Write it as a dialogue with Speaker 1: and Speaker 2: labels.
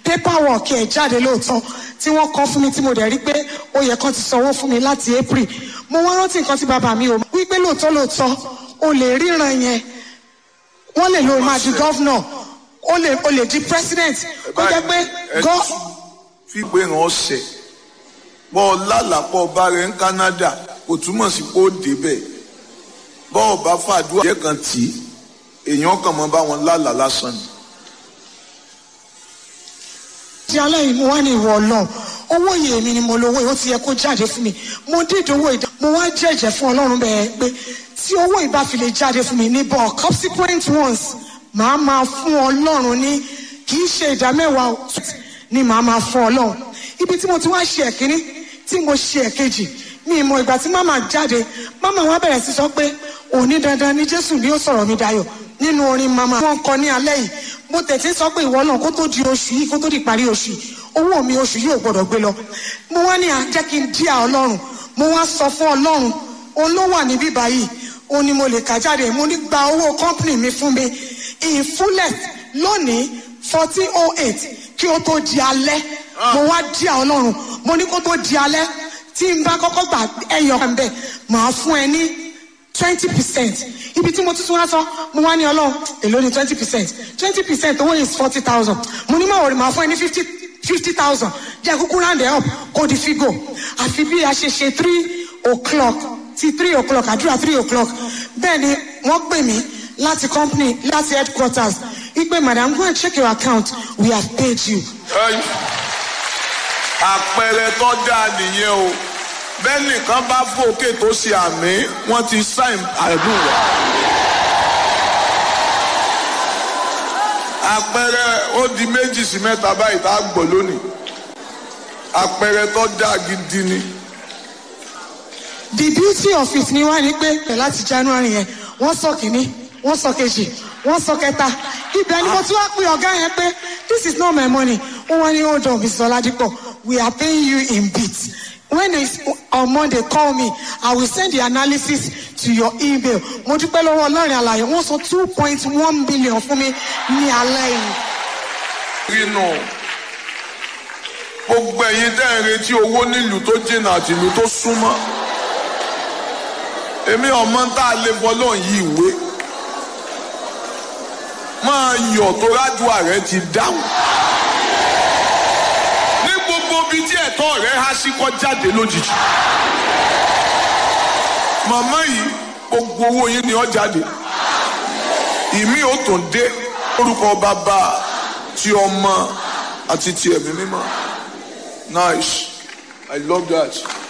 Speaker 1: paperwork ẹ̀ jáde lóòótọ́ tí wọ́n kọ́ fún mi tí mo dẹ̀ rí pé ó yẹ kán ti sanwó fún mi láti april mo wá rántí nǹkan tí bàbá mi ò mọ̀ wípé lóòótọ́ lóòótọ́ o lè ríran yẹn wọ́n lè lo máa di gọ́vnọ̀ o lè o lè di president ó jẹ́ pé gọ́
Speaker 2: fi pé ràn ọ́ sẹ̀ bọ́ ọ lálàpọ̀ bá rẹ̀ ń Canada kò túmọ̀ sí pé ó débẹ̀ bọ́ ọ bá fàdúrà jẹ́ kan tì í èèyàn kàn mọ́ bá wọn lálàá lásán ni.
Speaker 1: di alẹ́ yìí mo wá ní ìwọ ọlọ́run owó yìí èmi ni mo lówó yìí ó ti yẹ kó jáde fún mi mo dídò owó ìdá mo wá jẹ́jẹ́ fún ọlọ́run bẹ́ẹ̀ pé tí owó yìí bá fi lè jáde fún mi ní bọ̀ subsequent ones màá máa fún ọlọ́run ní kì í ṣe ìdá mẹ́wàá o, ni màá máa fún ọlọ́run ibi tí mo ti wá ṣe ẹ̀kíní tí mo ṣe ẹ̀kejì mi ìmọ̀ ìgbà tí màmá jáde màmá wa bẹ̀rẹ̀ sí sọ pé òní dandan ni jésù ni ó sọ̀rọ̀ mi dayọ̀ nínú orin màmá wọn kọ ní alẹ́ yìí mo tẹ̀sí sọ pé ìwọ náà kó tó di oṣù yìí kó tó di parí oṣù yìí owó mi oṣù yìí ò gbọdọ̀ gbé lọ mo wá ní à jẹ́ kí n díà ọlọ́run mo wá sọ fún ọlọ́run òun ló wà níbí báyìí òun ni mo lè kà jáde mo ní gba owó company mi fún mi in fullest lónìí fourteen oh eight kí ó tó di alẹ́ mo wá díà ọlọ́run mo ní kó tó di alẹ́ tí n bá kọ́kọ́ gbà ẹyọ kan bẹ́ẹ̀ màá fún ẹ ní twenty percent ibi tí mo tuntun wá sọ mo wá ní ọlọ́run èló ni twenty percent twenty percent owó is forty thousand mo ní máa wọ̀rì máa fún ẹ ní fifty fifty thousand jẹ́ kúkú round it up kó di figo àfi bí a ṣe ṣe three o'clock ti three o'clock àdúrà three o'clock bẹ́ẹ̀ ni wọ́n pè mí láti company láti headquarters wípé madam go and check your account we have paid you.
Speaker 2: Ẹyìn. àpẹẹrẹ tó dáa nìyẹn o bẹ́ẹ̀ nìkan bá fòkè tó ṣe àmì wọ́n ti sáìn àdúrà. àpẹẹrẹ ó di méjì sí mẹ́ta báyìí tá a gbọ́ lónìí àpẹẹrẹ tó dáa gidi ni.
Speaker 1: the beauty of it ni wá ní pé pẹ̀ láti january yẹn wọ́n sọ kìíní wọ́n sọ kejì wọ́n sọ kẹta ibẹ̀ ni mo tún wá pé ọ̀gá yẹn pé this is not my money wọ́n wá ní hold on mrs oladipo we are paying you in bits when it's on monday call me i will send the analysis to your email mo dúpẹ́ lọ́wọ́ ọlọ́rin àlàyé wọ́n sọ two point one billion fún mi ní alẹ́ yìí.
Speaker 2: rínú gbogbo ẹ̀yin tẹ́ ẹ̀ ń retí owó nílùú tó jìnnà àti ìlú tó súnmọ́ èmi ọmọ tá a lè bọ́ lọ́n yí ìwé máa yọ̀ tó rádùá rẹ ti dáhùn ní gbogbo ibi tí ẹ̀tọ́ rẹ há sí kọ́ jáde lójijì màmá yìí gbogbo owó yín ni ó jáde ìmí ò tún dé orúkọ bàbá ti ọmọ àti ti ẹ̀mí mímọ́ nice i love that.